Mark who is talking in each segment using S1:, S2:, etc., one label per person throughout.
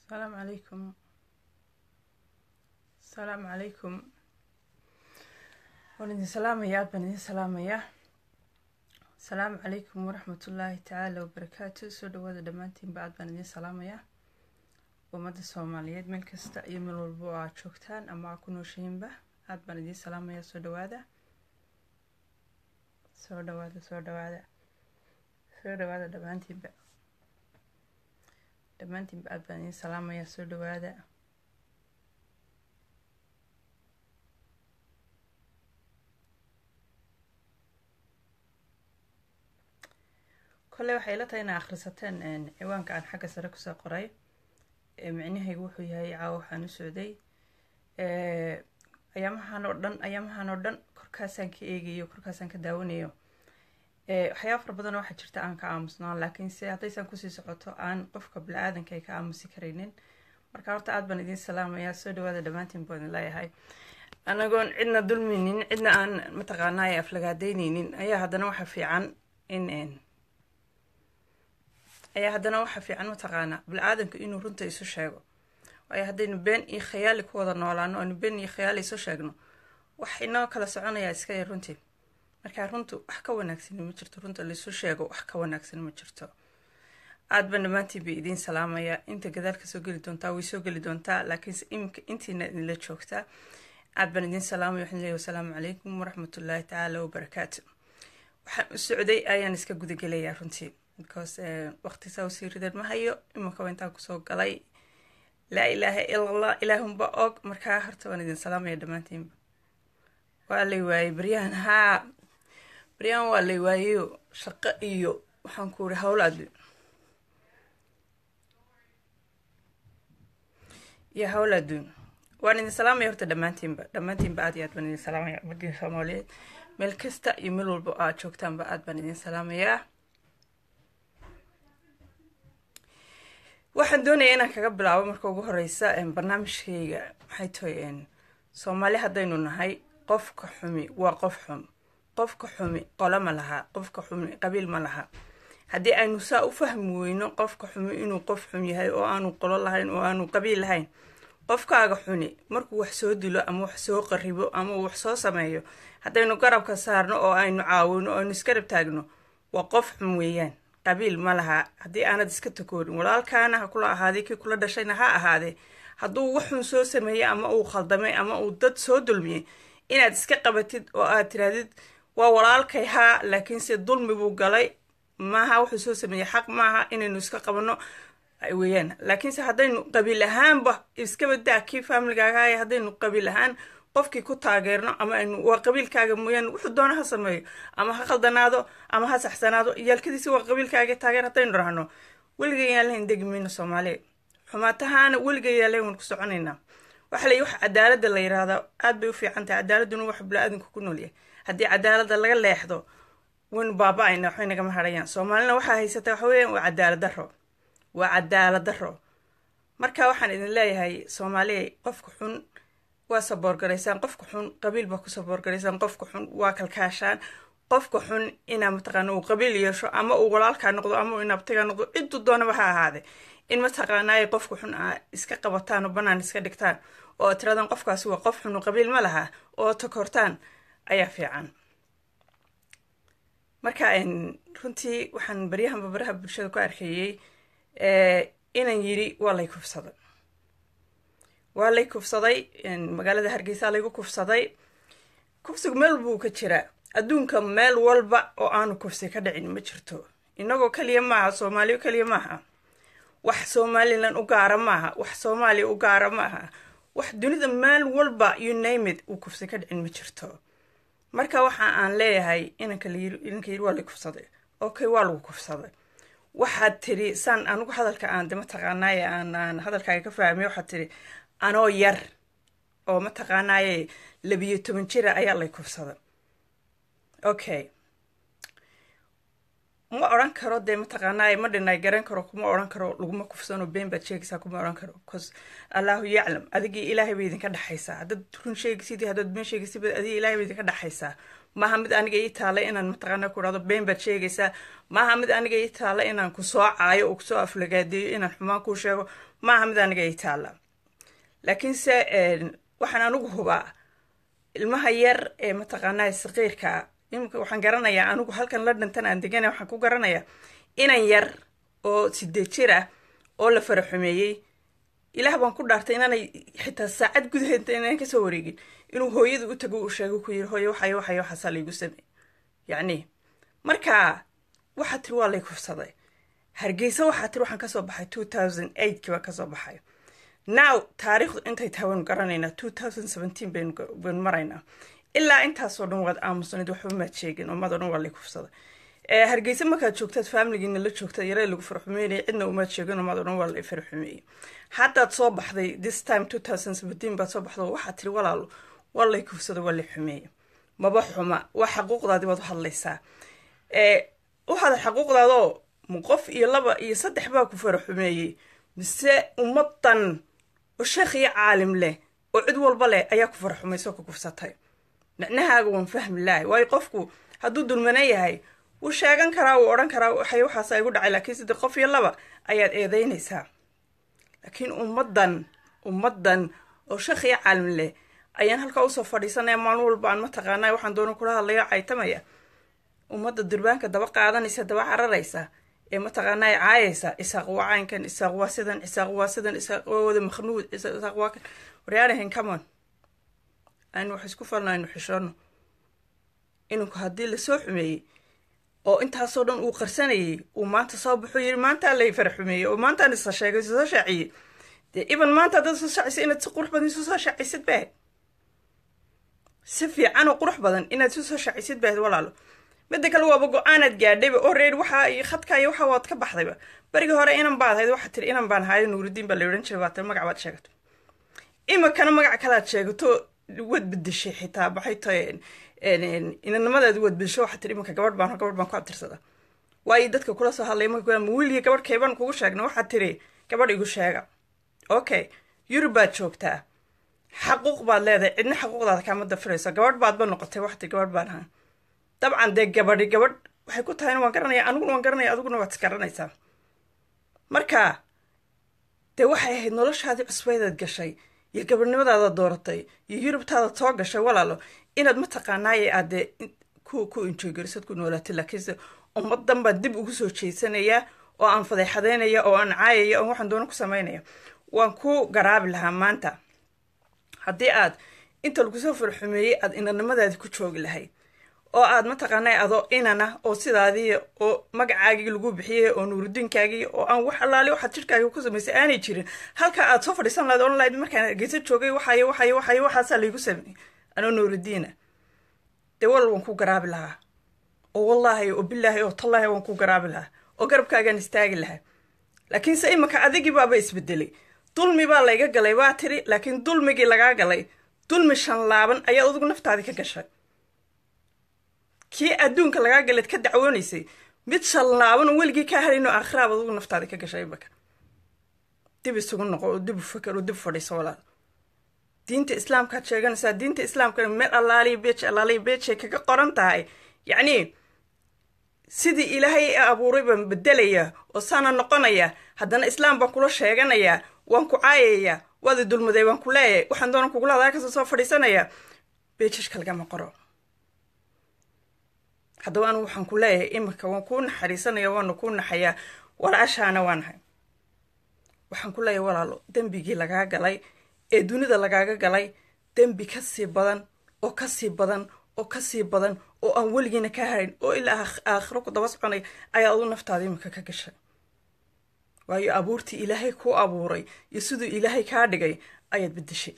S1: asalaamu calaykum asalaamu calaykum waan idin salaamayaa aad baan idin salaamayaa asalaamu calaykum waraxmatullaahi tacaala wabarakaatu soo dhawaada dhammaantiinba aad baan idin salaamayaa ummadda soomaaliyeed meel kasta iyo meel walba oo aad joogtaan ama aad ku nooshihiinba aad baan idin salaamayaa soo dhawaada soo dhawaada soo dhawaada soo dhawaada dhammaantiinba dhammaantiinba aad baan idin salaamayaa soo dhawaada kolley waxay ila tahay inaa akhrisateen ciwaanka aan xagga sare kusoo qoray micnahaygu wuxuu yahay caawa waxaan u socday ayaamahan oo dhan ayaamahan oo dhan korkaasaan ka eegayo korkaasaan ka daawanayo waxyaaba fara badan waxaa jirta aan ka aamusnaan laakiin se haddaysan kusii socoto aan qofka bili-aadanka ay ka aamusi karaynin marka horta aad baan idiin salaamayaa soo dhawaada dhammaantiin baan idin leeyahay anagoon cidna dulminin cidna aan mataqaanaa aflagaadeyneynin ayaa haddana waxa fiican in ayaa haddana waxa fiican mataqaanaa bili-aadanku inuu runta isu sheego waayo haddaynu been iyo khayaali ku wada noolaano aynu been iyo khayaali isu sheegno wax inoo kala soconayaa iska yar runtii markaa runtu wax ka wanaagsan ma jirto runta laisu sheego wax ka wanaagsan ma jirto aad baan dhammaantiin bay idiin salaamayaa inta gadaal ka soo geli doontaa way soo geli doontaa laakiinse imika intiina idinla joogtaa aad baan idiin salaamaya waxaan leeyahy wasalaamu calaykum waraxmatullaahi tacaala wabarakaatu waxaan u socday ayaan iska gudagelayaa runtii because waqti saa usii rideen ma hayo iminka intaan kusoo galay laa ilaaha ila allah ilaahunba og markaa horta waan idin salaamaya dhammaantiinba waa lay waayey baryahan haa baryahan waa lay waayeyo shaqo iyo waxaan ku uri hawl adduun iyo hawl adduun waan idin salaamaya horta dhammaantiinba dhammaantiinba aad iyo aad baan idin salaamaya ummaddiin soomaaliyeed meel kasta iyo meel walba oo aad joogtaanba aad baan idin salaamayaa waxaan doonayaa inaan kaga bilaabo marka ugu horeysa barnaamijkayga maxay tahay soomaali haddaynu nahay qofka xumi waa qof xum qofka xumi qolo ma laha qofka xumi qabiil ma laha haddii aynu saa u fahmi weyno qofka xumi inuu qof xum yahay oo aanu qolo lahayn oo aanu qabiil lahayn qofkaaga xuni markuu wax soo dilo ama wax soo qaribo ama uu wax soo sameeyo haddaynu garabka saarno oo aynu caawino oo aynu iskarab taagno waa qof xum weeyaan qabiil ma laha haddii aanad iska takoorin walaalkaana ha kula ahaaday kii kula dhashayna ha ahaadee hadduu waxun soo sameeyey ama uu khaldamay ama uu dad soo dulmiyey inaad iska qabatid oo aad tirahdid waa walaalkay haa laakiinse dulmi buu galay maaha wuxuu soo sameeyey xaq maaha inaynu iska qabanno weeyaan laakiinse haddaynu qabiil ahaanba iskabadaa kii faamiligaaga haddaynu qabiil ahaan qofkii ku taageerno ama aynu waa qabiilkaaga mooyaane wuxuu doona ha sameeyo ama ha khaldanaado ama ha saxsanaado yaalkadiisi waa qabiilkaaga taageer haddaynu rahno weliga yaan lahayn degi mayno soomaaliya xumaatahaana weliga yaan lahayn waan ku soconaynaa waxa la wax cadaaladda la yiraahdaa aad bay u fiican tahay cadaaladuna wax bili-aadanku ku noolyahay haddii cadaaladda laga leexdo waynu baaba-ayna waxbay nagama hadhayaan soomaalina waxaa haysata waxa weeyaan waa cadaalad daro waa cadaalad daro marka waxaan idin leeyahay soomaaliya qofka xun waa saboorgaraysaan qofka xun qabiil baa ku saboorgaraysaan qofka xun waa kalkaashaan qofka xun inaa mataqaana uu qabiil yeesho ama uu walaalkaa noqdo ama uu inabtiga noqdo ciduu doonaba ha ahaade in mataqaanaay qofka xun aa iska qabataan oo banaan iska dhigtaan oo tiradan qofkaasi waa qof xun qabiil ma laha oo takortaan ayaa fiican marka runtii waxaan baryahanba baraha bulshada ku arkeeyey inan yiri waa lay kufsaday waa lay kufsaday magaalada hargeysa laygu kufsaday kufsigu meel buu ka jiraa adduunka meel walba oo aanu kufsi ka dhicin ma jirto inagoo keliya maaha soomaaliya keliya maaha wax somalilan u gaara maaha wax soomaaliya u gaara maaha wax dunida meel walba unamid uu kufsi ka dhicin ma jirto marka waxa aan leeyahay inanka inanka yiri waa lay kufsaday okay waa lagu kufsaday waxaad tiri saan anigu hadalka aan de mataqaanaaye aan hadalkaaga ka fahmay waxaad tiri anoo yar oo mataqaanaaye labiyo toban jira ayaa lay kufsaday okay ma odhan karo dee mataqaanaa ma dhinay garan karo kuma odhan karo laguma kufsano been baad sheegaysaa kuma odhan karo bcause allahu yaclam adigii ilaahay bay idinka dhexaysaa haddaad run sheegaysid iyo haddaad been sheegaysid adigii ilaahay bay idinka dhexaysaa maaha mid aniga ii taala inaan mataqaanaa ku dhahdo been baad sheegaysaa maaha mid aniga ii taala inaan kusoo caayo oo kusoo aflagaadeeyo inaan xumaan kuu sheego maaha mid aniga ii taala laakiinse waxaan anigu hubaa ilmaha yar ee mataqaanaa saqiirkaa imika waxaan garanayaa anigu halkan londontan aan degana waxaan ku garanayaa inan yar oo sideed jir ah oo la fara xumeeyey ilaah baan ku dhaartay inaanay xitaa saacad gudaheed inaan kasoo wareegin inuu hooyada u tago uu sheego ku yiri hooyo waxayo waxayo waxaasaa laygu samey yacni marka waxaa tiri waa lay kufsaday hargeysa waxaa tiri waxaan kasoo baxay two thousand eightkii baan kasoo baxay now taariikhdu intay tahay waynu garanaynaa two thousand seventeen baynu maraynaa ilaa intaasoo dhan waad aamusanayd waxba maad sheegin ummadoo dhan waa lay kufsaday hargeysa markaad joogtaad faamiligiina la joogtaad yaree lagu farxumeynaya cidna umaad sheegin ummadoo dhan waa lay farxumeeyey haddaad soo baxday this time two thousand seventeen baad soo baxdo waxaad tiri walaalo waa lay kufsaday waa lay xumeeyey maba xuma waa xaquuqdaadii baad u hadlaysaa u hadal xaquuqdaadoo qof iyo laba iyo saddex baa ku fara xumeeyey mise ummadan oo sheekh iyo caalim leh oo cid walba leh ayaa ku fara xumayso ku kufsatay micnahaaga waan fahmi lahay waayo qofku hadduu dulmana yahay wuu sheegan karaa wuu odhan karaa waxay waxaasa igu dhacay laakiin sidii qof iyo laba ayaad eedeynaysaa laakiin ummaddan ummaddan oo sheekh iyo caalim leh ayaan halkaa usoo fadhiisanaya maalin walba aan mataqaanaa waxaan doona kula hadlayo caytamaya ummadda durbaanka daba qaadanaysa daba cararaysa ee mataqaanaa caayaysa isaaq waa caynkan isaaq waa sidan isaaq waa sidan isaaq waa wada makhnuud isaaq waa kan waryaanahan camon aynu wax isku falno aynu xishoono inanku haddii lasoo xumeeyey oo intaasoo dhan uu qarsanayay uu maanta soo baxuu yiri maantaa lay fara xumeeyey oo maantaan isa sheegay isa soo shaaciyey dee iban maanta haddaad soo shaacisa inaad si qurux badan isu soo shaacisid baad si fiican oo qurux badan inaad isu soo shaacisid baad walaalo midda kale waaba go-aanaad gaadhayba oo reer waxaa iyo khadka iyo waxa waad ka baxdayba berigii hore inan baad hayd waxaa tiri inan baan haayo nuuridiin baa la odhan jiray waata magac baad sheegato imikana magac kalaad sheegato waad bedeshay xitaa maxay tahay inanimadaadi waad bedesho waxaa tiri iminka gabadh baan gabadh baan ku abtirsada waayo dadka kula soo hadlay marka ma wiiliga gabadh keebaan kugu sheegna waxaad tiri gabadh igu sheega okay yurub baad joogtaa xaquuq baad leedahay cidna xaquuqdaada kaama dafirayso gabadh baadba noqotay waxti gabadh baan ahaa dabcan dee gabadhi gabadh waxay ku tahayna waan garanaya aniguna waan garanaya adiguna waad isgaranaysaa marka dee waxay ahayd noloshaadii cusbaydaad gashay iyo gabadhnimadaada dooratay iyo yurubtaada soo gashay walaalo inaad mataqaanaaye aad dee ku ku injoygarisad ku noolaatay laakiinse ummadan baan dib ugu soo jeysanayaa oo aan fadeexadeynaya oo aan caayaya oo waxaan doona ku samaynaya waan ku garaabi lahaa maanta haddii aad inta lagusoo farxumeeyey aad inanimadaadii ku joogi lahayd oo aad mataqaanaa adoo inana oo sidaadii oo magacaagii lagu bixiyey oo nuurudiinkaagii oo aan wax allaali waxaad jirhkaagii ku samaysay aanay jirin halka aad soo fadhiisan lahayd ohan lahayd markaan hargeysa joogay waxaay waxaay waxaay waxaasaa laygu sameeyey anoo nuurudiina dee walal waan ku garaabi lahaa oo wallaahi oo bilaahi oo tallaahi waan ku garaabi lahaa oo garabkaagaan istaagi lahaa laakiinse iminka adigii baaba isbedelay dulmi baa layga galay baa tiri laakiin dulmigii lagaa galay dulmi shan laaban ayaad adigu naftaadii ka gashay kii adduunka lagaa galeed ka dacwoonaysay mid shallaaban oo weligii kaa harayn oo aakhiraab adugu naftaada ka gashay imaka dib isugu noqo oo dib u fakar oo dib fadhiiso walaal diinta islaamkaad sheeganaysaa diinta islaamkana meel allaaliya beej allaaliya beejay kaga qoran tahay yacnii sidii ilaahay i abuuray baan bedelaya oo saana noqonaya haddana islaam baan kula sheeganayaa waan ku caayayaa waadi dulmaday waan ku leeyahay waxaan doona kugula hadaa kasoo soo fadhiisanayaa beejashka lagama qoro haddaba anigu waxaan ku leeyahay iminka waan kuu naxariisanaya waana kuu naxayaa walaashaana waa nahay waxaan ku leeyahay walaalo dembigii lagaa galay ee dunida lagaaga galay dembi ka sii badan oo ka sii badan oo ka sii badan oo aan weligiina ka harayn oo ilaa aakhiro ku daba soconaya ayaa adu naftaada iminka ka gashay waayo abuurtii ilaahay kuu abuuray iyo siduu ilaahay kaa dhigay ayaad bedeshay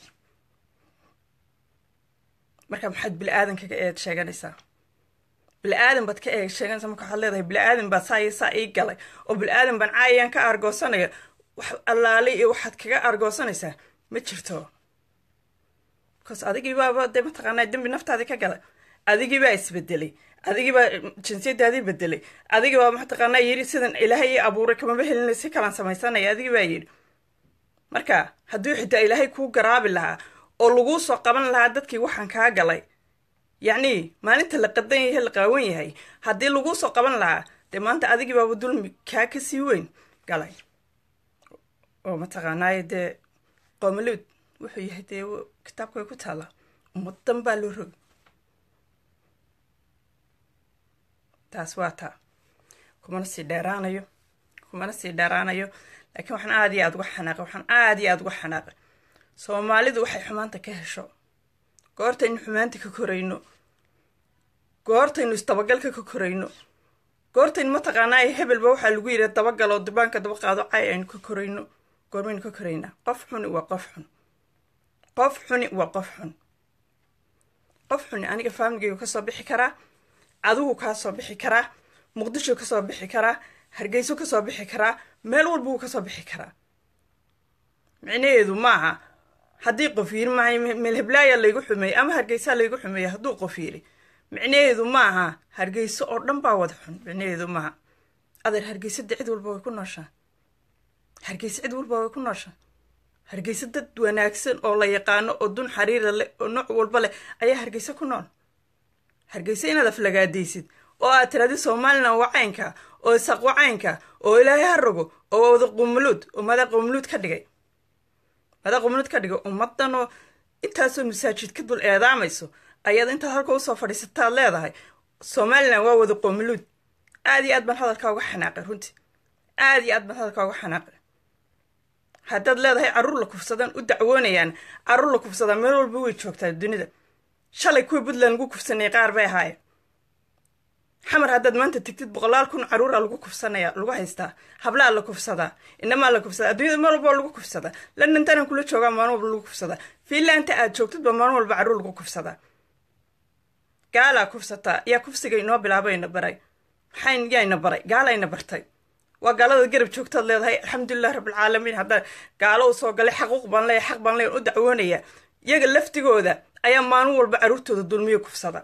S1: marka maxaad bili-aadankaga eed sheeganaysaa bili-aadan baad ka eeg sheeganaysaa marka waxaad leedahay bili-aadan baa saa iyo saa ii galay oo bili-aadan baan caayayaan ka argoosanaya wax allaale iyo waxaad kaga argoosanaysaa ma jirto bcause adigii baaba dee mataqaanaa dembi naftaadii ka galay adigiibaa isbedelay adigiibaa jinsiyadaadii bedelay adigibaa mataqaanaa yidhi sidan ilaahay ii abuuray kamaba helina si kalaan samaysanaya adigibaa yidhi marka hadduu xitaa ilaahay kuu garaabi lahaa oo laguu soo qaban lahaa dadkii waxaan kaa galay yacni maalinta la qadan yahay la qaawan yahay haddii laguu soo qaban lahaa dee maanta adigiibaaba dulmi kaa ka sii weyn galay oo mataqaanaaye dee qoomaluud wuxuu yahay dee kitaabka way ku taallaa ummadan baa loo rogi taas waa taa kumana sii dheeraanayo kumana sii dheeraanayo laakiin waxaan aada iyo aada uga xanaaqay waxaan aada iyo aada uga xanaaqay soomaalidu waxay xumaanta ka hesho goortaynu xumaanta ka korayno goortaynu isdabagalka ka korayno goortaynu mataqaanaa hebelba waxaa lagu yidhi dabagal oo dubaanka daba qaado cay aynu ka korayno goormaynu ka koraynaa qof xuni waa qof xun qof xuni waa qof xun qof xuni aniga faamligaygu kasoo bixi karaa adigu kaa soo bixi karaa muqdisho kasoo bixi karaa hargeyso kasoo bixi karaa meel walba wuu kasoo bixi karaa micnaheedu maaha haddii qof yiri mahay meelheblaaya laygu xumeeyey ama hargeysaa laygu xumeeyey hadduu qof yiri micnaheedu maaha hargeyso oo dhan baa wada xun micnaheedu maaha adeer hargeyso de cid walba way ku nooshaa hargeyso cid walba way ku nooshaa hargeyso dad wanaagsan oo la yaqaano oo dun xariira leh oo nooc walba leh ayaa hargeyso ku nool hargeyso inaad aflagaadaysid oo aad tiraadi somalilan wacaynka oo isaq wacaynka oo ilaahay ha rogo oo wada qumuluud oo madaa qumuluud ka dhigay madaa qumuluud ka dhigay ummadanoo intaasoo masaajid ka dul eedaamayso ayaad intaad halka usoo fadhiisataad leedahay somalilan waa wada qumuluud aad iyo aad baan hadalkaa uga xanaaqay runtii aad iyo aad baan hadalkaa uga xanaaqay haddaad leedahay carruur la kufsadaan u dacwoonayaan carruur la kufsadaa meel walba way joogtaa dunida shalay kuwii puntland lagu kufsanayay qaar bay ahaayeen xamar haddaad maanta tegtid boqolaal kun carruura lagu kufsanaya lagu haystaa hablaa la kufsadaa inamaa la kufsadaa adduunyada meel walba lagu kufsadaa londontanan kula joogaa maalin walba lagu kufsadaa fiinlanta aad joogtidba maalin walba carruur lagu kufsadaa gaalaa kufsataa yaa kufsiga inoo bilaabayna baray maxay yayna baray gaalayna bartay waa gaalada garab joogtaad leedahay alxamdulilah rabbilcaalamiin haddaa gaalo u soo galay xaquuq baan leeya xaq baan leeya u dacwoonaya iyaga laftigooda ayaa maalin walba carruurtooda dulmiyo kufsada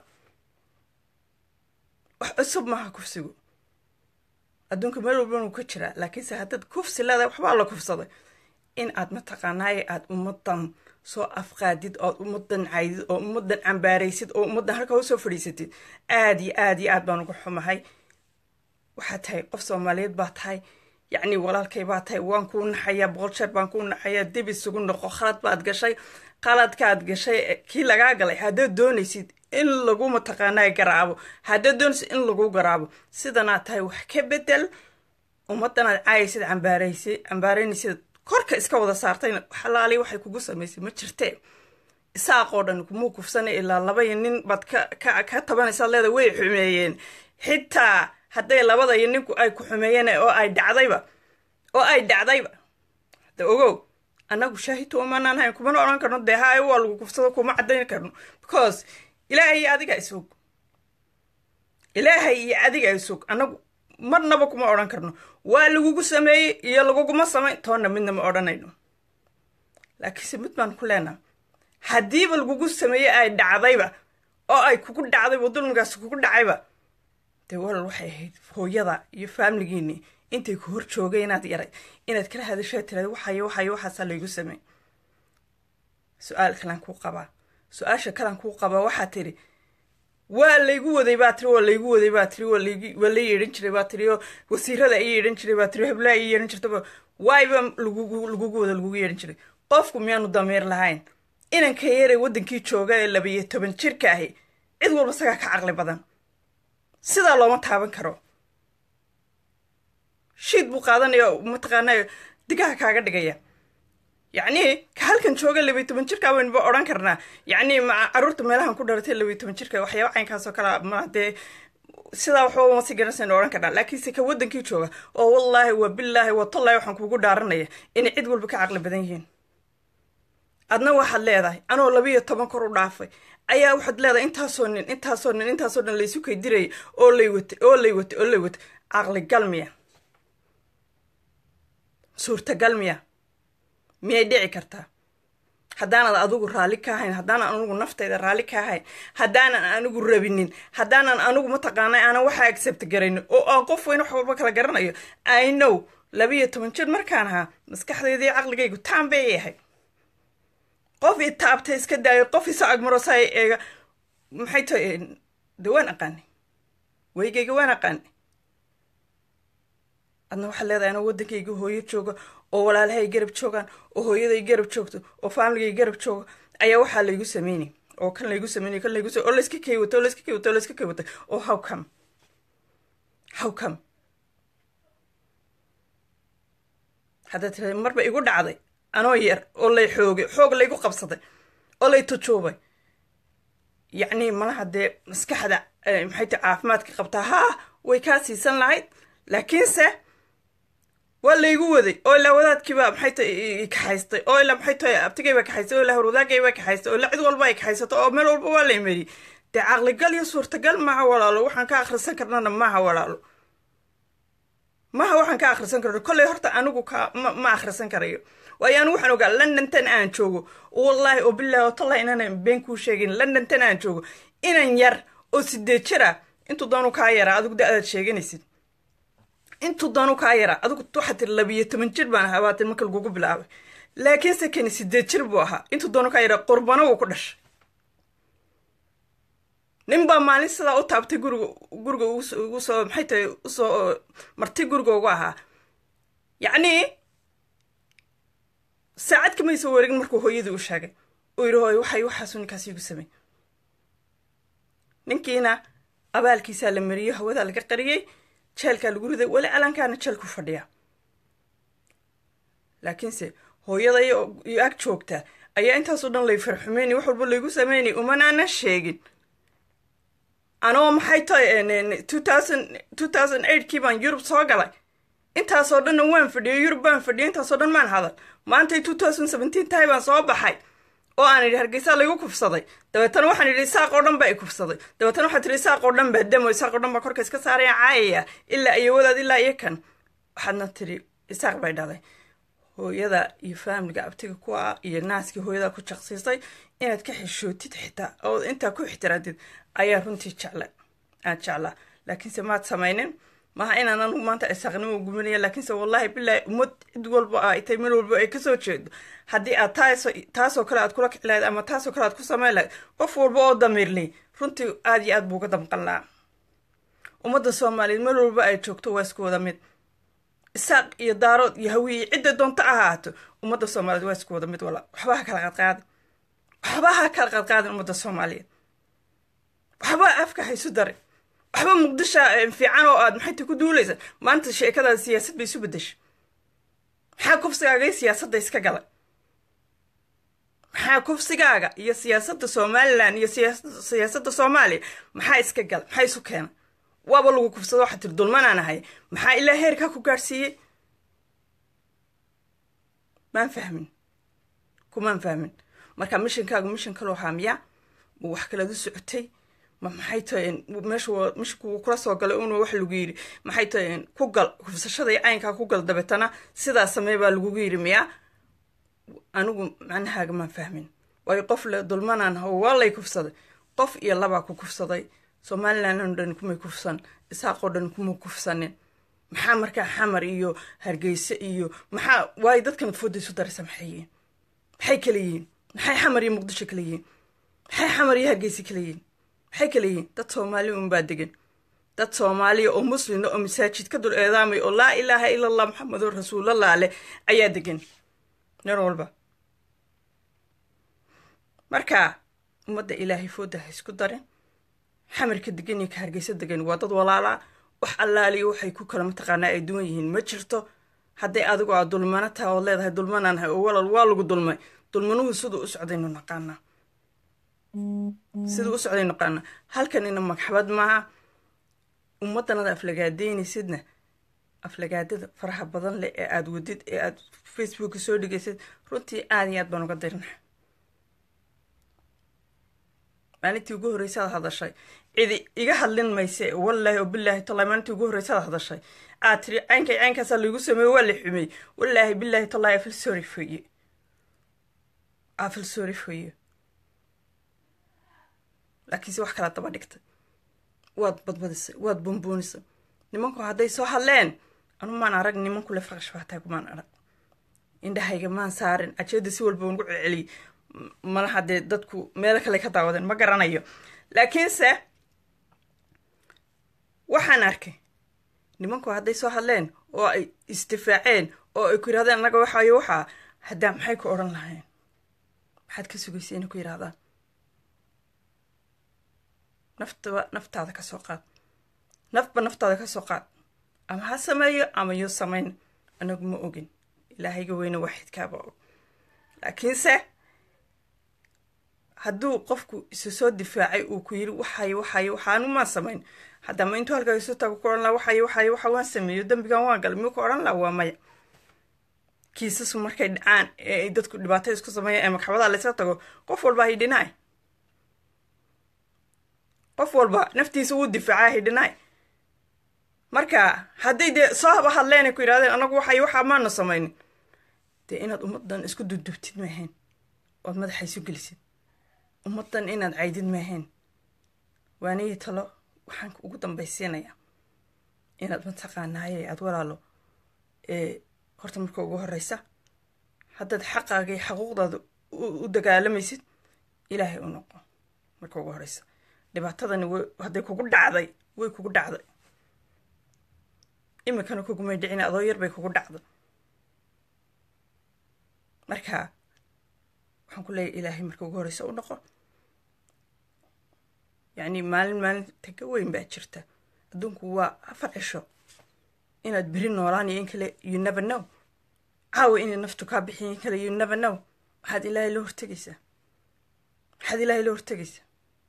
S1: wax cusub maaha kufsigu adduunka meel walbanuu ka jiraa laakiinse haddaad kufsi leedahay waxbaa la kufsaday in aad mataqaanaaye aad ummadan soo afqaadid ood ummadan caydid oo ummadan cambaaraysid oo ummadan halkaa usoo fadhiisatid aad iyo aad iyo aad baan uga xumahay waxaad tahay qof soomaaliyeed baa tahay yacni walaalkay baa tahay waan kuu naxayaa boqol jeer baan kuu naxayaa dib isugu noqo khalad baad gashay qaladkaad gashay kii lagaa galay haddaad doonaysid in lagu mataqaanaa garaabo haddaad doonaysid in lagu garaabo sidanaad tahay wax ka bedel ummadanaad caayaysid cambaaraysid cambaaraynaysid korka iska wada saartayna xalaali waxay kugu samaysay ma jirtee isaaqoo dhan kumuu kufsanay ilaa labaiyo nin baad ka ka tabanaysaad leeda way xumeeyeen xitaa hadday labada iyo ninku ay ku xumeeyeen oo ay dhacdayba oo ay dhacdayba hadda ogow annagu shaahidtu umanaan hayn kumana odhan karno dee haay waa lagu kufsado kuma caddayn karno because ilaahay iyo adiga isog ilaahay iyo adiga isog annagu marnaba kuma odhan karno waa lagugu sameeyey iyo laguguma samayn toonna midna ma odhanayno laakiinse mid baan ku leenaha haddiiba lagugu sameeyey ay dhacdayba oo ay kugu dhacdayba dulmigaasi kugu dhacayba dee walal waxay ahayd hooyada iyo faamligiini intay ku hor joogay inaad yaray inaad kala hadashaa tiraad waxay waxay waxaasaa laygu samey su-aal kalaan kuu qabaa su-aasha kalaan kuu qabaa waxaa tiri waa laygu waday baa tiri waa laygu waday baa tiri waa la yeedhan jiray baa tiri oo wasiirada i yeedhan jiray baa tiri heblaa i yeedhan jirtaba waayba lagugu lagugu wada lagugu yeedhan jiray qofku miyaanu damiir lahayn inanka yaray waddankii jooga ee labayo toban jirka ahi cid walba sagaa ka caqli badan sidaa looma taaban karo shiid buu qaadanaya mataqaanaa digaha kaaga dhigaya yacni ka halkan jooga labiyo toban jirka waynba odhan karnaa yacni ma carruurta meelahan ku dhalatay labiyo toban jirka waxyaaba caynkaas oo kale ma dee sidaa waxba uma si garanaysan odhan karnaa laakiinse ka waddankii jooga oo wallaahi waa bilaahi waa tollahi waxaan kuugu dhaaranaya inay cid walba ka caqli badan yihiin adna waxaad leedahay anoo labiyo toban kor u dhaafay ayaa waxaad leedahay intaasoo nin intaasoo nin intaasoo dhan laysu kay dirayay oo lay watay oo lay watay oo lay watay caqli gal miya suurtagal miya miyay dhici kartaa haddaanad adigu raalli ka ahayn haddaanan anigu naftayda raalli ka ahayn haddaanan anigu rabinin haddaanan anigu mataqaana aanan waxa accept garaynin oo aan qof weyn wax walba kala garanayo i know labiiyo toban jir markaan ahaa maskaxdaydii caqligaygu taan bay yahay qof i taabtay iska daayo qof isa agmarosa eega maxay tahay de waan aqaanay weygayga waan aqaanay adna waxaad leedahay anoo waddankayga hooyo jooga oo walaalahay garab joogaan oo hooyaday garab joogto oo faamiligay garab jooga ayaa waxaa laygu sameynay oo kan laygu sameynay kan laygu oo layska kay watay oo layska kay watay oo layska kay watay oo how come how come haddaad tiraada marba igu dhacday anoo yar oo lay xoogay xoog laygu qabsaday oo lay tujuubay yacni malaha dee maskaxda maxay tahay caafimaadka qabtaa haa way kaa siisan lahayd laakiinse waa laygu waday oo ilaa wadaadkiiba maxay tahay kaxaystay oo ilaa maxay tahay abtigayba kaxaystay oo ilaa horwadaagayba kaxaystay oo ilaa cid walba ay kaxaysato oo meel walba waa lay mariyey dee caqligal iyo suurtagal maaha walaalo waxaan ka akhrisan karnana maaha walaalo maaha waxaan ka akhrisan karno kolley horta anigu ka ma ma akhrisan karayo waayo anigu waxaan ogaa londontan aan joogo wallaahi oo bilahi oo tallahi inaanan been kuu sheegin londontan aan joogo inan yar oo sideed jira intuu doonu kaa yaraa adigu da adaad sheeganaysid intuu doonu kaa yaraa adigu waxaad tiri labiyo toban jir baan ahaa baatin marka lagugu bilaabay laakiinse kani sideed jir buu ahaa intuu doonu kaa yaraa qurbano wuu ku dhashay nin baa maalin sidaa u taabtay guriga guriga ugu soo maxay tahay usoo marti guriga ugu ahaa yacnii saacad kamay soo wareegin markuu hooyadii u sheegay uu yidhi hooy waxay waxaasu ninkaas igu samey ninkiina abaalkiisaa la mariyo hawadaa laga qariyey jeelkaa lagu riday weli alankaana jeelku fadhiya laakiinse hooyada iyo ag joogta ayaa intaasoo dhan lay farxumeynay wax walba laygu sameynay umanaanan sheegin anoo maxay tahay two thousand eightkii baan yurub soo galay intaasoo dhanna waan fadhiyay yurub baan fadhiyay intaasoo dhan maan hadal maantay two thousand seventeen tahay baan soo baxay oo aan idhi hargeysaa laygu kufsaday dabeetana waxaan idhi isaaq oo dhan baa i kufsaday dabeetana waxaa tiri isaaq oo dhan baa damo isaaq oo dhan baa korka iska saaraya caayaya ilaa iyo wadaad ilaa iyo kan waxaadna tiri isaaq bay dhalay hooyada iyo faamiliga abtiga ku ah iyo naaskii hooyada ku jaqsiisay inaad ka xishootid xitaa oo intaa ku ixtiraadid ayaa runtii jecla aad jeclaa laakiinse maad samaynin maha inaan anigu maanta isaaqnimo gumanaya laakiinse wallahi bilaahi ummad cid walba ay tay meel walba ay kasoo jeedo haddii aad taas taasoo kale aad kula kici lahayd ama taasoo kale aad ku samayn lahayd qof walba oo damiirley runtii aad iyo aad buu uga damqan lahaa ummadda soomaaliyeed meel walba ay joogto waa isku wada mid isaaq iyo daarood iyo hawiye cidda doonto ahaato ummadda soomaaliyeed waa isku wada mid wala waxba ha kala qadqaadin waxba ha kala qadqaadin ummadda soomaaliyeed waxba afka haysu darin waxba muqdisho fiican oo aad maxayta ku duulaysa maanta sheekadaada siyaasad bay isu bedeshay maxaa kufsigaaga iyo siyaasadda iska galay maxaa kufsigaaga iyo siyaasadda somalilan iyo siyaasadda soomaaliya maxaa iska galay maxaa isu keenay waaba lagu kufsado waxaa tiri dulmanaan ahay maxaa ilaa heerkaa ku gaadhsiiyey maan fahmin kumaan fahmin marka mishinkaagu mishin kaloo haamiya ma wax kalead u socotay ma maxay tahay meesha mishinku kula soo galay una wax lagu yidhi maxay tahay ku gal kufsashada iyo caynkaa ku gal dabeetana sidaa samey baa lagugu yidhi miyaa anigu macnahaaga maan fahmin waayo qof le dulmanaan hawo waa lay kufsaday qof iyo labaa ku kufsaday somalilan oo dhan kumay kufsan isaaqoo dhan kuma kufsanin maxaa markaa xamar iyo hargeyse iyo maxaa waayo dadkan fooda isu daraysa maxay yihiin maxay kala yihiin maxay xamar iyo muqdisho kala yihiin maxay xamar iyo hargeyse kala yihiin maxay kala yihiin dad soomaali unbaa degan dad soomaaliya oo muslina oo masaajid ka dul eedaamay oo laa ilaaha ila allah maxamedun rasuulallah leh ayaa degan nin walba marka ummadda ilaahay fooda ha isku darin xamarka degan iyo ka hargeysa degan waa dad walaalaa wax allaaliyo waxay ku kala mataqaanaa ay duwan yihiin ma jirto hadday adigu aad dulmano taha ood leedahay dulmanaan hay oo walal waa lagu dulmay dulmanuhu siduu u socdaynu naqaanaa siduu u socday naqaanaa halkanina magxabad maaha ummaddanada aflagaadeynaysidna aflagaadada faraha badan leh ee aada wadid ee aada facebooka soo dhigaysid runtii aada iyo aad baan uga dirna maalintii ugu horreysaad hadashay cidi iga hadlin mayse wallaahi oo bilaahi tallahi maalintii ugu horreysaad hadashay aad tiri caynkay caynkaasaa laigu sameeye waa la xumeey wallaahi bilaahi tallahi afil sorry for you I feel sorry for you laakiinse wax kala daba dhigtay waad badbadisay waad buunbuunisay nimanku hadday soo hadleen anu maan arag nimanku le faqash baataa kumaan arag indhahayga maan saarin ajeeda si walba ugu celceliyay malaha dee dadku meelo kale ka daawadeen ma garanayo laakiinse waxaan arkay nimanku hadday soo hadleen oo ay isdifaaceen oo ay ku yidhahdeen annaga waxaayo waxaa haddaa maxay ku odhan lahayn maxaad ka sugaysay inay ku yidhahdaan naftaba naftaada ka soo qaad nafba naftaada ka soo qaad ama ha sameeyo ama yuu samayn anagu ma ogin ilaahayga weyne waxidkaaba og laakiinse hadduu qofku isu soo difaacay uu ku yiri waxayo waxayo waxaanu maan samayn haddama intuu halkaa isu tago ku odhan laha waxayo waxayo waxa waan sameeyo dembigan waan galay miyuu ku odhan laha waa maya kiisasku markay dhacaan ee ay dadku dhibaatada isku sameeyaan ee magxabadaha laysla tago qof walba hidhinaay qof walba naftiisa wuu difaacaa hidhinaay marka hadday dee soo haba hadleen ay ku yidhahdeen anagu waxay waxaa maanu samaynin dee inaad ummaddan isku dudubtid maahayn ood madaxa isu gelisid ummaddan inaad caydid maahayn waanigii talo waxaan ugu dambaysiinayaa inaad mataqaanaaye aad walaalo ee horta marka ugu horeysa haddaad xaqaaga iyo xaquuqdaada u dagaalamaysid ilaahay u noqo marka ugu horeysa dhibaatadani w hadday kugu dhacday way kugu dhacday iminkana kugumay dhicin adoo yar bay kugu dhacday marka waxaan ku leeyahy ilaahay marka ugu horeysa u noqo yacni maalin maalinta ka weyn baa jirta adduunku waa afar cisho inaad beri noolaan iyo in kale you never know caawa inay naftu kaa bixiyo in kale you never know maxaad ilaahay la hortegaysaa maxaad ilaahay la hortegaysaa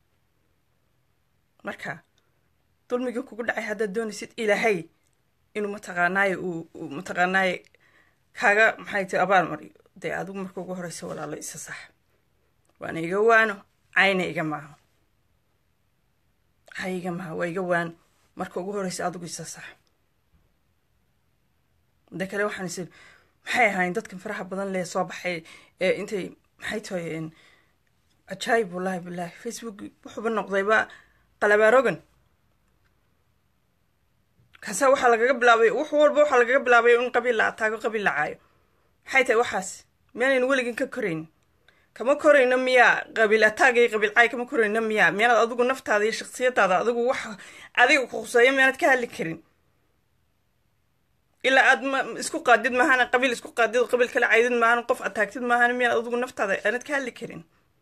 S1: marka dulmigii kugu dhacay haddaad doonaysid ilaahay inuu mataqaanaaye uu mataqaanaaye kaaga maxay ti abaal mariyo dee adigu marka ugu horeysa walaalo isa sax waana iga waano cayna iga maaho hay iga maaha waa iga waano marka ugu horeysa adigu isa sax de kale waxaan is maxay ahaayeen dadkan faraha badan lee soo baxay ee intay maxay tahay cajaayib wallahi bilahi facebook wuxuuba noqdayba qalabaarogan kaasa waxaa lagaga bilaabay wax walba waxaa lagaga bilaabay in qabiil la ataago qabiil la caayo maxay tahay waxaas miyaanaynu weligin ka koraynin kama korayno miyaa qabiil ataag iyo qabiil caay kama korayno miyaa miyaanad adigu naftaada iyo shaksiyadaada adigu wax adiga ku khuseeyo miyaanad ka hadli karin ilaa aad ma isku qaadid maahana qabiil isku qaadid qabiil kala caydid maahana qof ataagtid maahana miyaanad adigu naftaada aanad ka hadli karin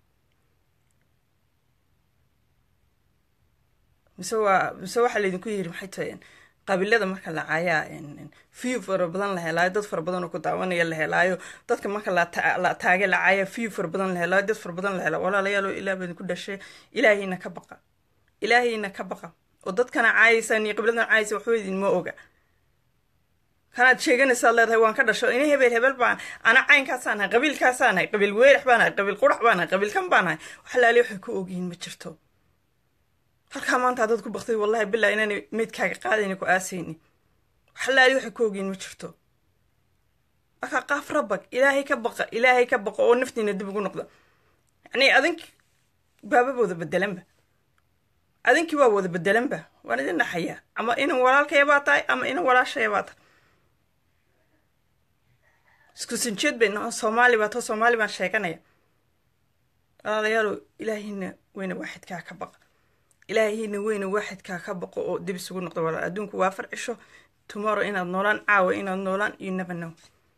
S1: mise waa mise waxaa laydinku yiri maxay tahay qabiilada marka la caayaa view fara badan la helaayo dad fara badan oo ku daawanaya la helaayo dadka marka la taage la caaya view fara badan la helaayo dad fara badan la hela walaalayaalo ilaah baa idinku dhashay ilaahayna ka baqa ilaahayna ka baqa oo dadkana caayaysaan iyo qabiiladan caayaysa waxba idinma oga kanaad sheeganaysaad leedahay waan ka dhasho ina hebel hebel baan ana caynkaasaan ahay qabiilkaasaan ahay qabiil weerax baan ahay qabiil qurax baan ahay qabiilkan baan ahay wax laali waxay ku ogyihiin ma jirto halkaa maanta haddaad ku baktay wallahi bilaa inaanay meydkaaga qaadayni ku aasayni wax laali waxay ku ogyihiin ma jirto markaa qaaf rabag ilaahay ka baqa ilaahay ka baqa oo naftiina dib ugu noqda yacni adink baaba wada bedelanba adinkii waa wada bedelanba waan idin dhaxayaa ama inan walaalkaya baa tahay ama inan walaashaya baa tahay isku sinjeed bay noo soomaali baa too soomaali baan sheeganaya walaalayaalo ilaahayna weyna waaxidkaa ka baqa ilaahayna weyna waaxidkaa ka baqo oo dib isugu noqdo walaal adduunku waa afar cisho tomorrow inaad noolaan caawa inaad noolaan you never know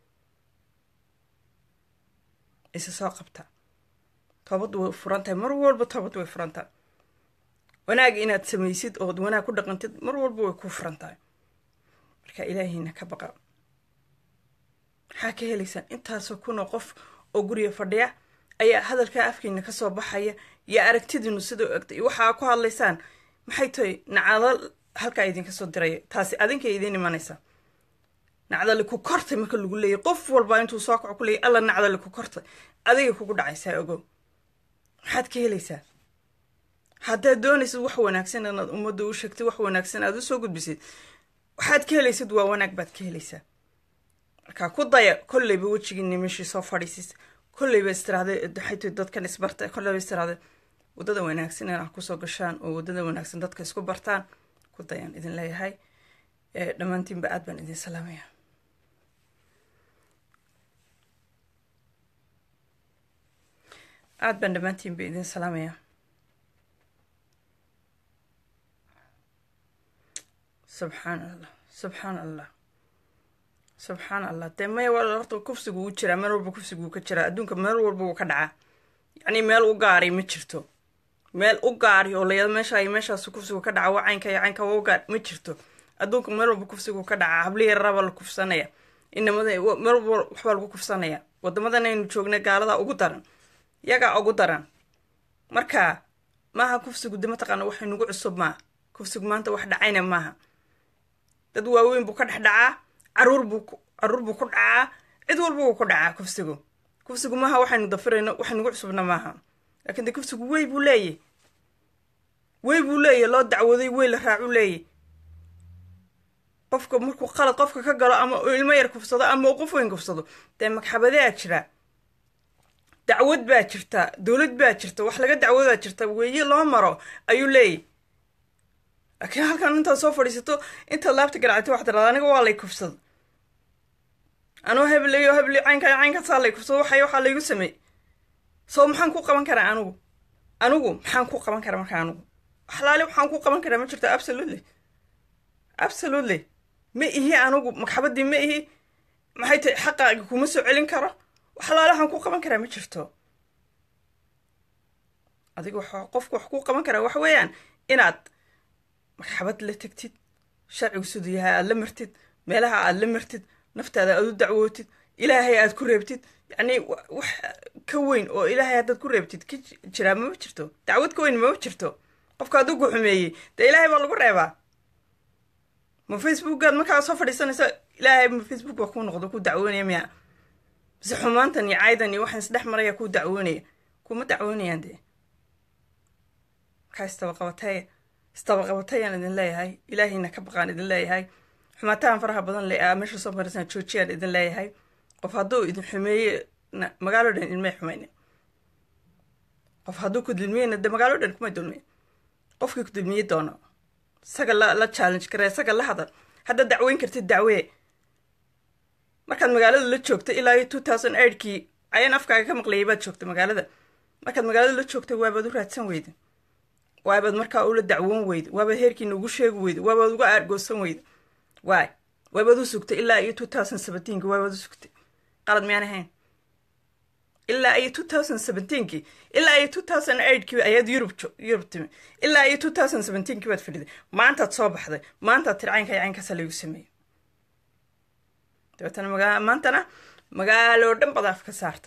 S1: isa soo qabta toobad way furan tahay mar walba toobad way furan tahay wanaag inaad samaysid ood wanaag ku dhaqantid mar walba way ku furan tahay marka ilaahayna ka baqa maxaa ka helaysaan intaasoo kunoo qof oo guriga fadhiya ayaa hadalkaa afkiina kasoo baxaya iyo aragtidiinu sidau egtay waxaa ku hadlaysaan maxay tahay nacdal halkaa idinka soo diraya taasi adinkay idiin imanaysaa nacdali ku kortay marka lagu leeyay qof walba intuu soo kaco ku leeyay alla nacdali ku kortay adigay kugu dhacaysaa ogow maxaad ka helaysaa haddaad doonaysid wax wanaagsan inaad ummadda u sheegtid wax wanaagsan aad usoo gudbisid waxaad ka helaysid waa wanaag baad ka helaysaa markaa ku daya kolleyba wejigiina meeshii soo fadhiisis kolleyba istiraahday waxay tahay dadkan isbarta kolleyba istiraahday waddada wanaagsan inaad kusoo gashaan oo waddada wanaagsan dadka isku bartaan ku dayaan idin leeyahay dhammaantiinba aad baan idin salaamaya aad baan dhammaantiinba idin salaamaya subxaan allah subxaan allah subxaan allah dee maya waa horta kufsigu wuu jiraa meel walba kufsigu ka jiraa adduunka meel walba wuu ka dhacaa yacni meel u gaari ma jirto meel u gaari oo layado meesha iyo meeshaas kufsigu ka dhaca waa caynka iyo caynka waa u gaar ma jirto adduunka meel walba kufsigu ka dhacaa hablihi yararabaa la kufsanaya inamada meel walba waxbaa lagu kufsanaya wadamadan aynu joognay gaaladaa ugu daran yagaa ugu daran marka maaha kufsigu de mataqaana waxay nagu cusub maaha kufsigu maanta wax dhacayna maaha dad waaweyn buu ka dhex dhacaa caruur buu caruur buu ku dhacaa cid walba wuu ku dhacaa kufsigu kufsigu maaha waxaynu dafirayno wax nagu cusubna maaha laakiin de kufsigu wey buu leeyahy wey buu leeyahy loo dacwooday wey la raacu leeyahy qofka markuu qalad qofka ka galo ama uu ilmo yar kufsado ama uu qof weyn kufsado dee magxabadaa jira dacwad baa jirta dowlad baa jirta wax laga dacwadaa jirta weeye loo maro ayuu leeyahy laakiin halkan intaad soo fadhiisato intaad laabta garacto waxaad tiraada aniga waa lay kufsado anoo hebleyo heble caynka caynkaasaa lay kufsado waxay waxaa laygu sameey soo maxaan ku qaban karaa anigu anigu maxaan ku qaban karaa marka anigu waxlaali waxaan ku qaban karaa ma jirto absolutely absolutely ma ihi anigu magxabadii ma ihi maxay tahay xaqaaga kuma soo celin karo waxlaali waxaan ku qaban karaa ma jirto adiga wax qofku wax ku qaban karaa wax weeyaan inaad magxabad la tegtid sharcigu siduu yahay aad la martid meelaha aad la martid naftaada aad u dacwootid ilaahay aad ku reebtid yacni wax ka weyn oo ilaahay haddaad ku reebtid ka jiraa mama jirto dacwad ka weyn mama jirto qofka hadduu ku xumeeyey dee ilaahay baa lagu reebaa ma facebookaad markaa soo fadhiisanaysa ilaahay ma facebook waa kuu noqdo ku dacwoonaya miya mise xumaantan iyo caydan iyo waxaan isdhex maraya kuu dacwoonaya kuma dacwoonayaan dee markaa istabaqabataya istabaqabatayaan idin leeyahay ilaahayna ka baqaan idin leeyahay xumaatahan faraha badan le a meesha soo maraysan joojiyaan idin leeyahay qof hadduu idin xumeeye magaalo dhan idinmay xumayne qof hadduu ku dulmiyeyna de magaalo dhan kumay dulmiye qofkii ku dulmiye doono isaga la la challenge kare isaga la hadal haddaad dacweyn kartid dacwee markaad magaalada la joogta ilaa iyo two thousand eightkii ayaan afkaaga ka maqlayay baad joogta magaalada markaad magaalada la joogtay waabaad u raadsan weyda waabaad markaa ula dacwoon weyda waabaad heerkiina ugu sheegi weyda waabaad uga aargoosan weyda waay waabaad u sugtay ilaa iyo two thousand seventeenki waabaad u sugtay qalad miyaan ahayn ilaa iyo two thousand seventeenki ilaa iyo two thousand eightkii ayaad yurub yurub timi ilaa iyo two thousand seventeenki baad fadhiday maantaad soo baxday maantaad tiri caynka caynkaasa laygu sameeyey dabeetana magaa maantana magaaloo dhan baad af ka saartay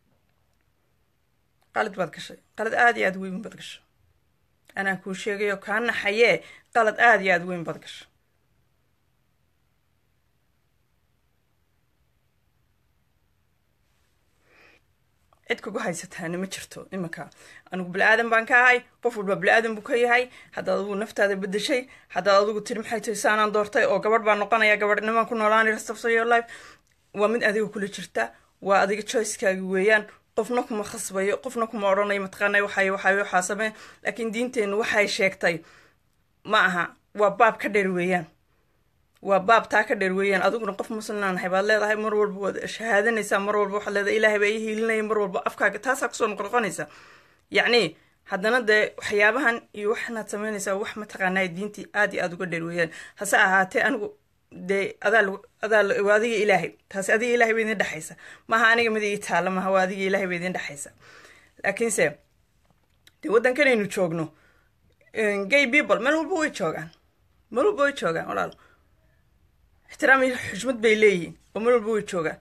S1: qalad baad gashay qalad aada iyo aada weyn baad gashay anaa kuu sheegayo kaa naxayee qalad aada iyo aada weyn baad gashay cid kugu haysataana ma jirto iminka anigu bili-aadan baan ka ahay qof walba bili-aadan buu ka yahay haddaad adigu naftaada bedeshay haddaad adigu tiri maxay tahay saanaan doortay oo gabadh baan noqonaya gabadhnimaan ku noolaanay rest of your life waa mid adiga kula jirta waa adiga choicekaagi weeyaan qofna kuma khasbayo qofna kuma odhanayo mataqaanay waxay waxay waxaa samee laakiin diinteennu waxay sheegtay ma aha waa baab ka dheer weeyaan waa baab taa ka dheer weeyaan adiguna qof muslimnaanahay baad leedahay mar walba waad shahaadanaysaa mar walba waxaad leedahay ilaahay baa ii hiilinaya mar walba afkaaga taasaa kusoo noqnoqonaysa yacni haddana dee waxyaabahan iyo waxanaad samaynaysaa wax mataqaanaa diintii aad iyo aada uga dheer weeyaan hase ahaatee anigu dee adaa adaa waa adiga ilaahay taasi adiga ilaahay ba idin dhexaysa maaha aniga mid ii taalla maaha waa adiga ilaahay ba idin dhexaysa laakiinse dee waddankanaynu joogno gay people meel walba way joogaan meel walba way joogaan walaalo ixtiraam iyo xushmad bay leeyihiin oo meel walba way joogaan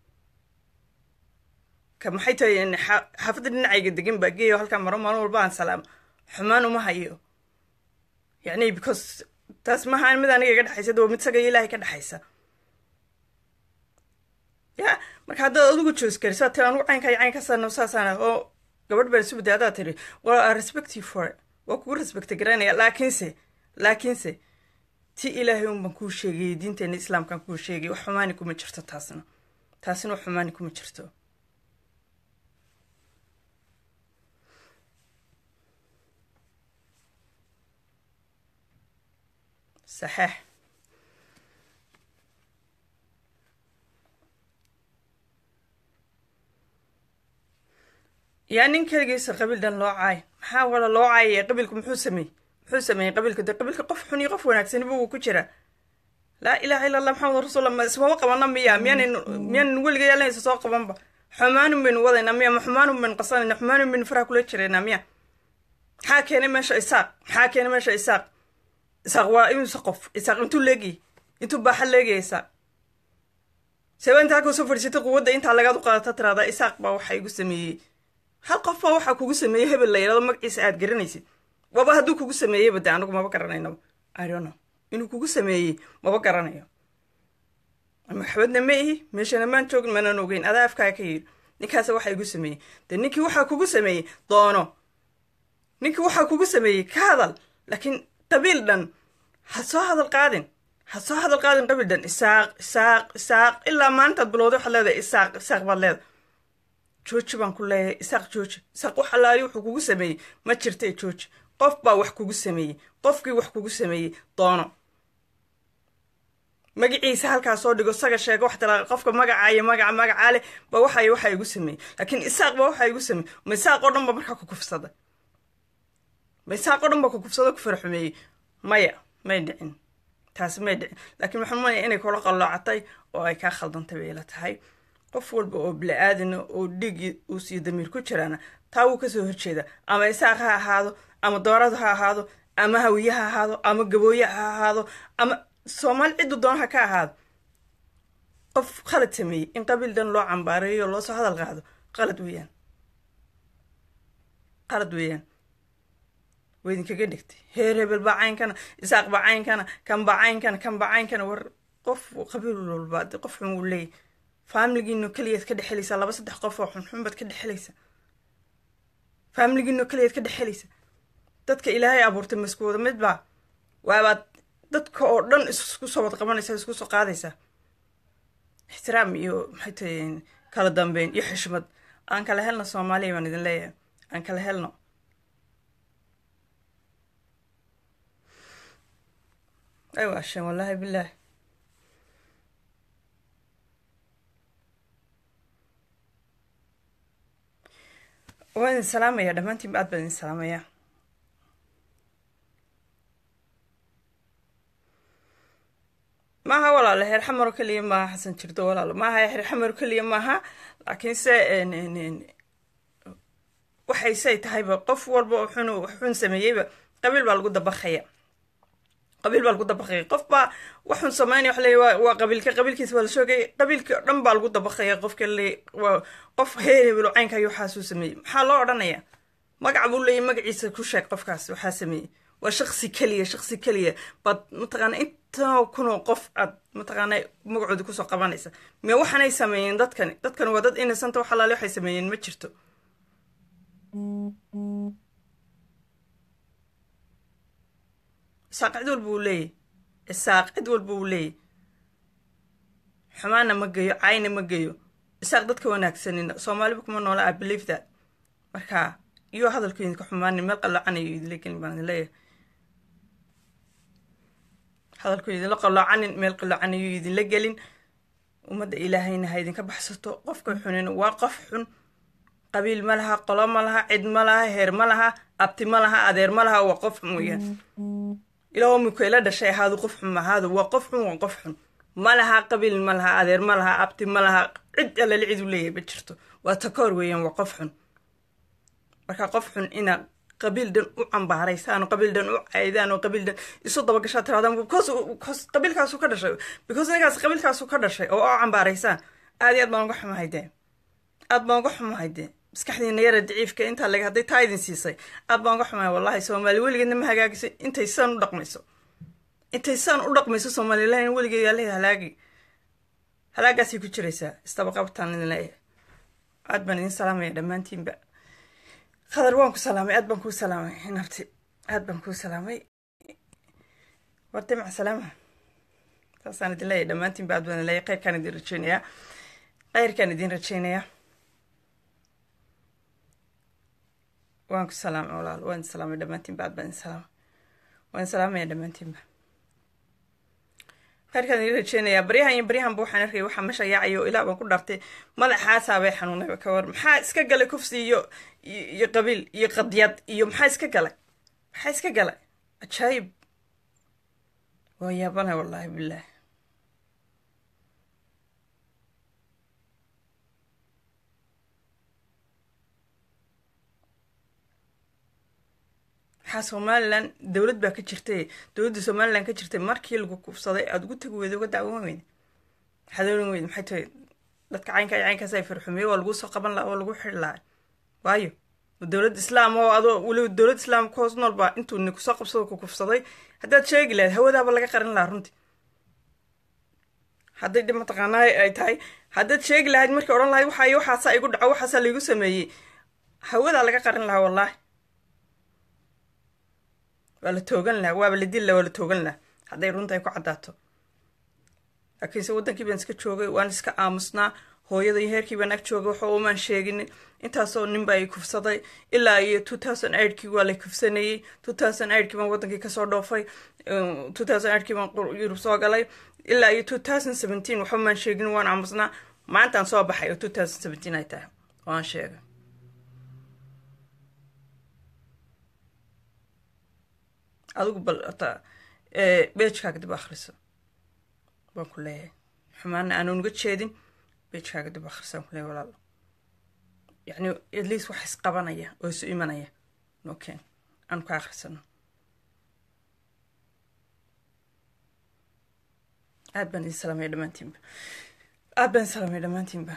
S1: ka maxay tahay xaafadda dhinacayga degan baa geeyo halkaa maro maalin walba aan salaamo xumaan uma hayo yacni because taas maaha mid aniga iga dhexaysa waa mid saga ilaahay ka dhexaysa ya marka haddaad adigu joos garisaa tiri anugu caynkaa caynkaasana saasana oo gabadh baan isu badday haddaad tiri well i respect you for it waa kugu respecta garanaya laakiinse laakiinse ti ilaahay un baan kuu sheegayay diinteena islaamkaan kuu sheegay wax xumaani kuma jirto taasna taasina wax xumaani kuma jirto saxeex yaa nin keligiisa qabiil dhan loo caay maxaa wala loo caayaya qabiilku muxuu sameeyey muxuu sameeyey qabiilka de qabiilka qof xun iyo qof wanaagsaniba wuu ku jiraa laa ilaaha illa allah maxamed rasuul ma ismama qabana miya miyaanan miyaanan weliga yaalanaysa soo qabanba xumaanun baynu wadaynaa miya ma xumaanun baynu qasanayna xumaanun baynu faraha kula jiraynaa miya maxaa keenay meesha isaaq maxaa keenay meesha isaaq isaaq waa imise qof isaaq intuu leegiyay intuu baaxa leegaya isaaq seba intaa halka soo fadhiisatay quwadda intaa lagaad u qaadata tiraada isaaq baa waxa igu sameeyey hal qof baa waxaa kugu sameeyey hebel la yidhahdo magaciisa aad garanaysid waba hadduu kugu sameeyeyba de anagu maba garanaynaba i don't know inuu kugu sameeyey maba garanayo maxbadna ma ihi meeshana maan joogin manaan ogeyn adaa afkaa ka yidhi ninkaas waxaa igu sameeyey de ninkii waxaa kugu sameeyey doono ninkii waxaa kugu sameeyey ka hadal laakiin qabiil dhan ha soo hadal qaadin ha soo hadal qaadin qabiil dhan isaaq isaaq isaaq ilaa maalintaad bilowday waxaad leedahay isaaq isaaq baad leedahay jooji baan ku leeyahay isaaq jooji isaaq wax allaali wuxuu kugu sameeyey ma jirta jooji qof baa wax kugu sameeyey qofkii wax kugu sameeyey doono magaciisa halkaa soo dhigo saga sheego wax tala qofka magacaayo magaca magacaa leh ba waxay waxaa igu sameeyey laakiin isaaq ba waxaa igu sameeyey ma isaaq oo dhan ba markaa ku kufsada ma isaaq oo dhan ba ku kufsada ku faraxumeeyey maya may dhicin taasi may dhicin laakiin waxaan umaleya inay kula qalloocatay oo ay kaa khaldantay bay ila tahay qof walba oo bili-aadina oo dhiigi uu siiyo damiir ku jiraana taa wuu kasoo horjeeda ama isaaq ha ahaado ama dooradu ha ahaado ama hawiye ha ahaado ama gabooye ha ahaado ama soomaali ciddu doonaha ka ahaado qof khalad sameeyey in qabiil dhan loo cambaareeyo loo soo hadal qaado qalad weeyaan qalad weeyaan waa idinkaga dhigtay heer hebel baa caynkana isaaq baa caynkana kan baa caynkana kan baa caynkana war qof qabiil walba de qof xun uu leeyahy faamiligiino keliyaad ka dhexelaysaa laba saddex qof oo xunxun baad ka dhexelaysaa faamiligiino keliyaad ka dhexelaysa dadka ilaahay abuurtay masku wada mid baa waabaad dadka oo dhan isku soo wad qabanaysaa isku soo qaadaysaa ixtiraam iyo maxay tahay kala dambeyn iyo xishmad aan kala helno soomaaliya baan idin leeyahay aan kala helno ay waasheen wallaahi bilaahi waan idin salaamaya dhammaantiinba aad baan idin salaamaya maaha walaalo heer xamaro keliya maaha xasan jirdo walaalo maaha heer xamaro keliya maaha laakiinse waxay say tahayba qof walba oo xun xun sameeyeyba qabiil baa lagu dabaqaya qabiil baa lagu dabaqaya qof baa waxun sameynaya wax leeya waa qabiilka qabiilkiisa waa la shoogay qabiilka o dhan baa lagu dabaqaya qofka le waa qof heer hebelo caynka ayuu waxaasuu sameeyey maxaa loo odhanaya magac buu leeyahy magaciisa ku sheeg qofkaas waxaa sameeyey waa shaqsi keliya shaqsi keliya baad mataqaana intanoo kunoo qof aad mataqaana magacooda kusoo qabanaysa miya waxaanay sameeyeen dadkani dadkani waa dad innocenta wax alaale waxay sameeyeen ma jirto isaaq cid walba uu leeyahy isaaq cid walba uu leeyahy xumaana ma geyo cayna ma geyo isaaq dadka wanaagsanin soomaaliba kuma noola i believe that marka iyo hadalku idinka xumaanin meel qallocanayo idinla gelin baan idin leeyahay hadalku idinla qalloocanin meel qallocanayo idinla gelin ummadda ilaahayna ha idinka baxsato qofka xunin waa qof xun qabiil ma laha qolo ma laha cid ma laha heer ma laha abti ma laha adeer ma laha waa qof xun weyaan ilaa mika ila dhashay ahaadu qof xun ahaadu waa qof xun waa qof xun ma laha qabiil ma laha adeer ma laha abti ma laha cid allali cid u leeyahay ma jirto waa takoor weeyaan waa qof xun marka qof xun inaad qabiil dhan u cambaaraysaan oo qabiil dhan u caydaan oo qabiil dhan isu dabagashaa tiraadaan because qabiilkaasu ka dhashay because ninkaas qabiilkaasu ka dhashay oo u cambaaraysaan aad iyo aad baan uga xumahay dee aad baan uga xumahay dee maskaxdiina yara daciifka intaa lag hadday taa idin siisay aad baan uga xumahay wallahi soomaali weligeedna ma hagaagiso intay saan u dhaqmayso intay saan u dhaqmayso soomalilan weligeed yaa leeyahay halaagi halaagaasay ku jiraysaa istabaqabtaan idin leeyahay aad baan idin salaamaya dhammaantiinba khadar waan ku salaamay aad baan kuu salaamay nabti aad baan kuu salaamay warta maca salaama saasaan idin leeyahay dhammaantiinba aad baan idin leeyahay kheyrkaan idin rajeynayaa kheyrkaan idin rajeynayaa waan ku salaamay walaal waan idin salaamay dhammaantiinba aad baan idin salaamay waan idin salaamaya dhammaantiinba khayrkaan ii rajeynayaa baryahan iyo baryahanba waxaan arkay waxaa meesha yaacayo ilaa baan ku dhaartay madaxaasaa bay xanuunayba ka war maxaa iska galay kufsi iyo iyo qabiil iyo qadyad iyo maxaa iska galay maxaa iska galay cajaayib waa yaabana wallaahi bilaahi maxaa somalilan dowlad baa ka jirtay dowladda somalilan ka jirtay markii lagu kufsaday aada ugu tagi weyda uga dacwoon weyda maxaad oran weyda maxay tahay dadka caynka iyo caynkaas ay farxumeeye waa laguu soo qaban laha oo lagu xiri lahaa waayo dowlad islaam oo adoo weliba dowlad islaam ka hoos nool baa intuu ni kusoo qabsado ku kufsaday haddaad sheegi lahayd hawadaaba laga qarin lahaa runtii hadday dhib mataqaanaa ay tahay haddaad sheegi lahayd markii odhan lahayd waxaa waxaasaa igu dhaco waxaasaa laigu sameeyey hawadaa laga qarin lahaa wallaahi waa la toogan lahaa waaba la dil laha waa la toogan lahaa hadday runta ay ku caddaato laakiinse waddankii baan iska joogay waan iska aamusnaa hooyada iyo heerkii baan ag joogay waxa umaan sheeginin intaasoo nin baa i kufsaday ilaa iyo two thousand eightkii waa la kufsanayey two thousand eightkii baan waddankii kasoo dhoofay two thousand eightkii baan yurub soo galay ilaa iyo two thousand seventeen waxba maan sheegin waan aamusnaa maantaan soo baxay oo two thousand seventeen ay tahay waan sheegay adigu bal ota beejkaaga dib akhriso baan ku leeyahay xumaana aanan uga jeedin beejkaaga dib akhriso baan ku leeyahay walaalo yacni at least wax isqabanaya oo isu imanaya noken aan ka akhrisano aad baan idin salaamaya dhammaantiinba aad baan idin salaamaya dhammaantiinba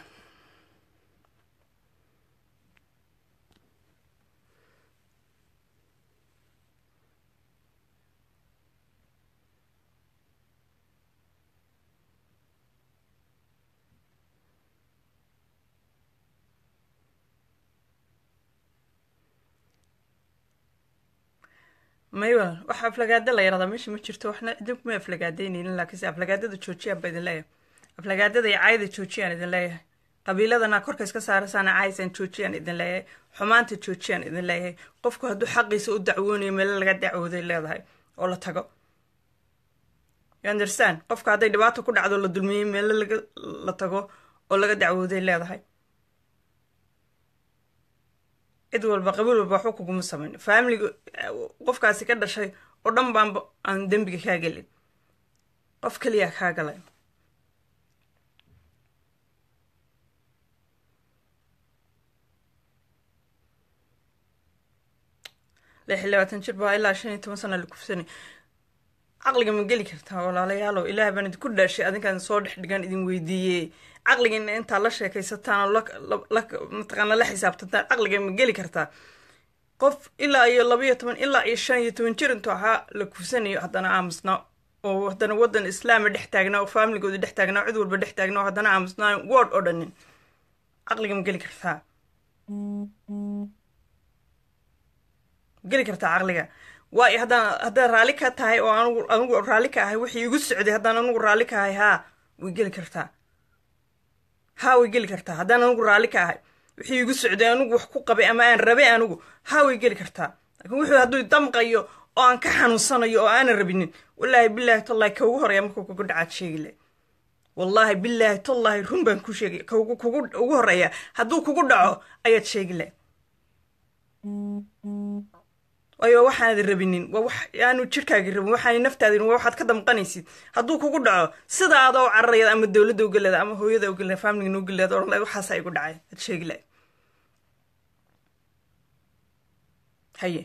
S1: maywal waxa aflagaada la yaradaa meesha ma jirto waxna idinkuma aflagaadaynaynin laakiinse aflagaadada joojiyaan baa idin leeyahay aflagaadada iyo caayda joojiyaan idin leeyahay qabiiladana korka iska saarasaana caaysaan joojiyaan idin leeyahay xumaanta joojiyaan idin leeyahay qofku hadduu xaqiisa u dacwoonayo meelo laga dacwooday leedahay oo la tago you understand qofka hadday dhibaato ku dhacdo la dulmiyey meelo laga la tago oo laga dacwooday leedahay cid walba qabiil walba waxba kuguma samayn faamiliga qofkaasi ka dhashay oo dhan baanba aan dembiga kaa gelin qof keliya kaa galay lix iyo labaatan jir baa ilaa shan iyo toban sana la kufsanay caqliga ma geli kartaa walaalayaalow ilaah baan idinku dhaashay adinkaan soo dhex dhigan idin weydiiyey caqligiina intaa la sheekaysataan oo mataqaana la xisaabtantaan caqliga ma geli kartaa qof ilaa iyo labaiyo toban ilaa iyo shan iyo toban jir intuu ahaa la kufsanayo haddana aamusnaa oo haddana waddan islaama dhex taagnaa oo faamiligoodi dhex taagnaa oo cid walba dhex taagnaa oo haddana aamusnaa word oo dhanin caqliga ma geli kartaa geli kartaa caqliga waayo haddaan haddaan raalli ka tahay oo anugu anugu raalli ka ahay wixii igu socday haddaan anugu raalli ka ahay haa way geli kartaa haa way geli kartaa haddaan anugu raalli ka ahay wixii igu socday anugu wax ku qabay ama aan rabay anugu haa way geli kartaa laakiin wuxuu hadduu damqayo oo aan ka xanuunsanayo oo aanan rabinin wallaahi bilaahi tallahi ka ugu horeeya markuu kugu dhacaad sheegi le wallaahi bilaahi tallahi run baan ku sheegay kugu kugu ugu horeeya hadduu kugu dhaco ayaad sheegi le waayo waxaanad rabinin waa wax aanu jirkaagi rabin waxaana naftaadin waa waxaad ka damqanaysid hadduu kugu dhaco sida adoo cararayad ama dowladda ugaleeda ama hooyada ugaleeda faamiliga ugaleeda odhan lahayd waxaasaa igu dhacay ad sheegi lahayd haye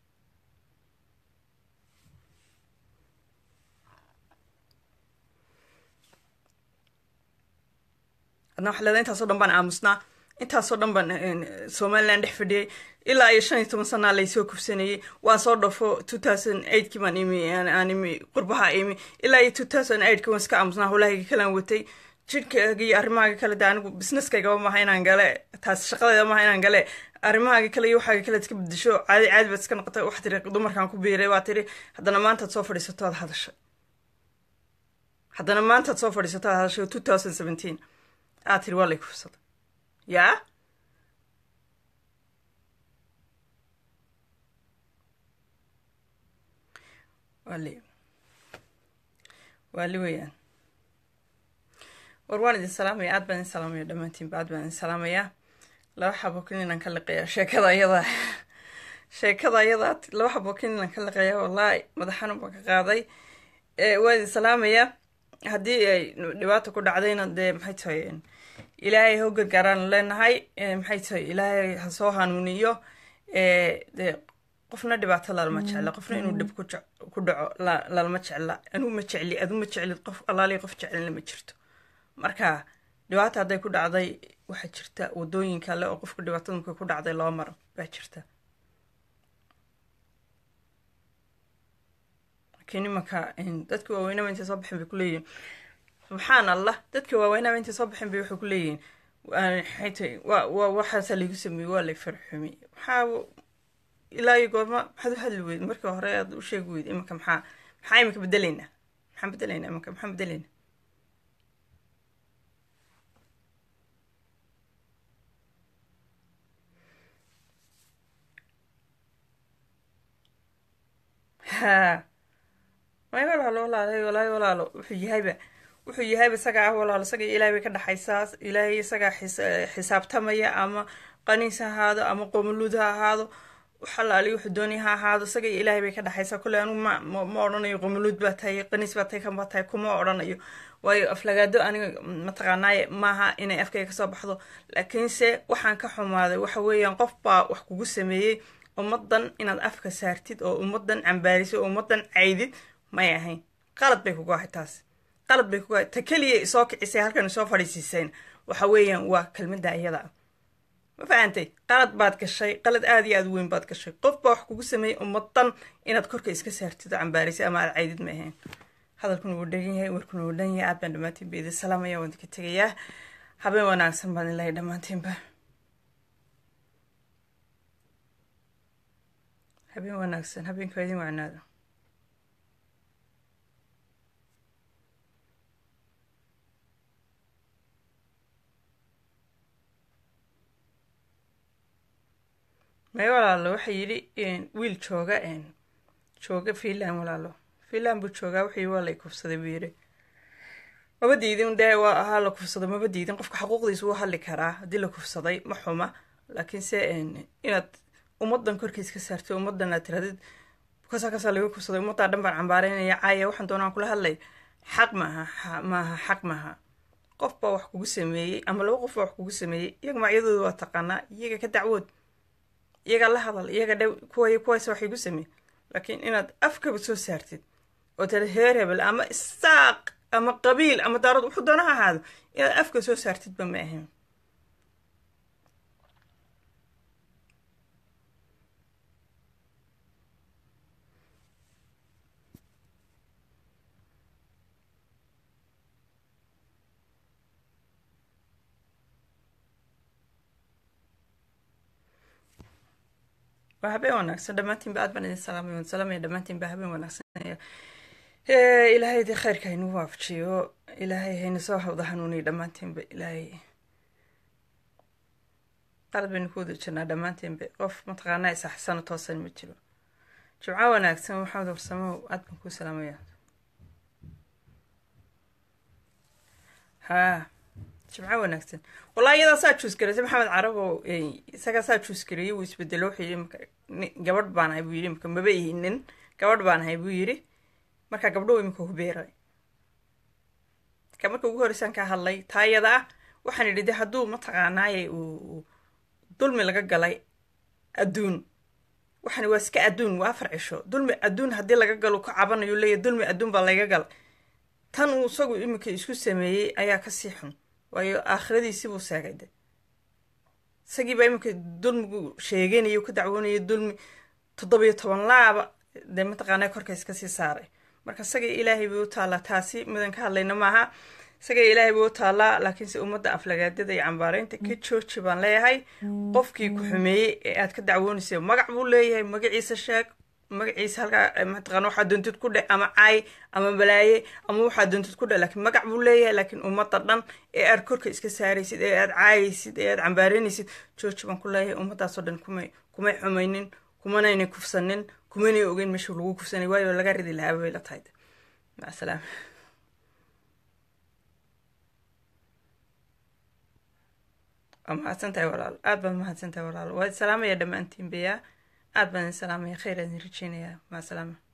S1: adna waxa leedahay intaasoo dhan baan aamusnaa intaasoo dhan baan somalilan dhex fadhiyay ilaa iyo shan iyo toban sanaa laysoo kufsanayey waan soo dhafo two thousand eightkii baan imi aan imi qurbaha imi ilaa iyo two thousand eightkii waan iska aamusnaa howlahayga kalaan watay jidhkaaga iyo arrimahaaga kale de anigu businesskaygaba maaha inaan gale taas shaqadayda maaha inaan gale arrimahaaga kale iyo waxaaga kale iska bedesho caadi caadi baad iska noqotay wax tiri dumarkaan ku biiray waa tiri haddana maantaad soo fadhiisato aad hadashay haddana maantaad soo fadhiisato aad hadashay two thousand seventeen aad tiri waa lay kufsaday yaa waali waali weeyaan war waan idin salaamaya aad baan idin salaamaya dhammaantiinba aad baan idin salaamayaa laba xabo kaniinaan ka liqayaa sheekada ayada sheekada ayadaa laba xabo kaniinaan ka liqayaa wallaahi madaxanu baan ka qaaday waan idin salaamayaa haddii ay dhibaata ku dhacdayna dee maxay tahay ilaahay ho gargaaraan leenahay maxay tahay ilaahay ha soo hanuuniyo dee qofna dhibaato lalama jecla qofna inuu dhib ku dhaco lalama jecla anuu ma jecli adu ma jeclid qof alaali qof jeclina ma jirto marka dhibaata hadday ku dhacday waxaa jirta wadooyin kale oo qofka dhibaatada markay ku dhacday loo maro baa jirta laakiin imanka dadka waaweynaba intay soo baxeen bay kuleeyihin subxaan allah dadka waaweynaba intay soo baxeen bay waxay kuleeyihiin maxay tahay wa wa waxaasaa laygu sameeyey waa lay farxumi maxaa ilaa iyo goorma maxaad u hadli weyd markii hore aad u sheegi weyd imanka maxaa maxaa imanka bedelaynaa maxaan bedelaynaa imanka maxaan bedelaynaa ha may walaalo walaalo walaayo walaalo wuxuu yahayba wuxuu yahayba isagaa ah walaalo isaga ilaahay bay ka dhexaysaa ilaahay isagaa xisaabtamaya ama qaniis ha ahaado ama qoomuluud ha ahaado xalaali wuxuu doonaya ha ahaado isaga iyo ilaahay bay ka dhexaysaa kule anigu ma ma odhanayo qomuluud baa tahay qaniis baa tahay kan baa tahay kuma odhanayo waayo aflagaado aniga mataqaanaaye maaha inay afkayga kasoo baxdo laakiinse waxaan ka xumaaday waxa weeyaan qof baa wax kugu sameeyey ummadan inaad afka saartid oo ummadan cambaarisid oo ummadan caydid may ahayn qalad bay kugu ahay taas qalad bay kugu ahay ta keliya isoo kicisay halkan isoo fadhiisiiseen waxa weeyaan waa kelmadda iyada ah ma fahantay qalad baad gashay qalad aada iyo aada weyn baad gashay qof baa wax kugu sameeyey ummadan inaad korka iska saartid oo cambaarisay ama aad caydid ma ahayn hadalkuna wuu dhan yahay warkuna wuu dhan yahay aad baan dhammaantiin ba idin salaamaya waan idinka tegayaa habeen wanaagsan baan ilahay dhammaantiinba habeen wanaagsan habeenka idin wacnaado may walaalo waxaa yidhi wiil jooga jooga finland walaalo finland buu joogaa wuxuu yii waa lay kufsaday buu yidhi maba diidin dee waa ahaa la kufsado maba diidin qofka xaquuqdiisa wuu hadli karaa haddii la kufsaday ma xuma laakiinse inaad ummadan korkiis ka saartay ummadan aad tiradid kasaa kasaa laga kufsaday ummaddaa dhan baan cambaareynaya caaya waxaan doonaan kula hadlay xaq maaha maaha xaq maaha qof baa wax kugu sameeyey ama laba qof baa wax kugu sameeyey iyaga magacyadooda waa taqaanaa iyaga ka dacwood iyaga la hadal iyaga dhow kuway kuwaas wax igu sameey laakiin inaad afkaba soo saartid oo tira heer hebel ama isaaq ama qabiil ama daarad wuxuu doona ha ahaado inaad afka soo saartidba ma ahayn waa habeen wanaagsan dhammaantiinba aad baan idin salaamay waan salaamaya dhammaantiinba habeen wanaagsan ilaahay dee khayrka haynuu waafajiyo ilaahay hayna soo hawda hanuuniyo dhammaantiinba ilaahay qalad baynu ku wada jirnaa dhammaantiinba qof mataqaanaa isaxsano toosan ma jiro jimco wanaagsan maxamed warsamow aad baan kuu salaamaya haa jimco wanaagsan wallahi iyadaa saa juus gareysay maxamed carabo isagaa saa juus gareeyey wuu isbedelo wuxuu yidhi marka gabadh baan ahay buu yidhi marka maba ihinin gabadh baan ahay buu yidhi marka gabdhow imika hubeeray ka marka ugu horreysaan ka hadlay taa iyada ah waxaan idhi de hadduu mataqaanaaye uu dulmi laga galay adduun waxaan waa iska adduun waa afar cisho dulmi adduun haddii laga galo ka cabanayo leeyahy dulmi adduun baa laga galay tan uu isagu iminka isku sameeyey ayaa kasii xun waayo aakhiradiisi buu seegay de isagiibaa iminka dulmigu sheeganayo ka dacwoonaya dulmi toddobiyo toban laaba dee mataqaanaa korka iska sii saaray marka isaga ilaahay bay u taallaa taasi midan ka hadlayna maaha isaga ilaahay bay u taallaa laakiinse ummadda aflagaadada iyo cambaareynta ka jooji baan leeyahay qofkii ku xumeeyey ee aad ka dacwoonaysa magac buu leeyahay magaciisa sheeg magaciisa halkaa mataqana waxaa doontid ku dheh ama caay ama balaaye ama waxaa doontid ku dheh laakiin magac buu leeyahay laakiin ummadda dhan ee aad korka iska saaraysid ee aad caayaysid ee aad cambaareynaysid jooji baan ku leeyahay ummaddaasoo dhan kumay kumay xumaynin kumanaynay kufsanin kumanay ogeyn meesha lagu kufsanay waayo laga ridi lahaaba bay la tahay maca salaama waa mahadsan tahay walaal aad baad mahadsan tahay walaal waa salaamaya dhammaantiin beya aad baan idin salaamaya khayr aan idin rajeynayaa maca salaama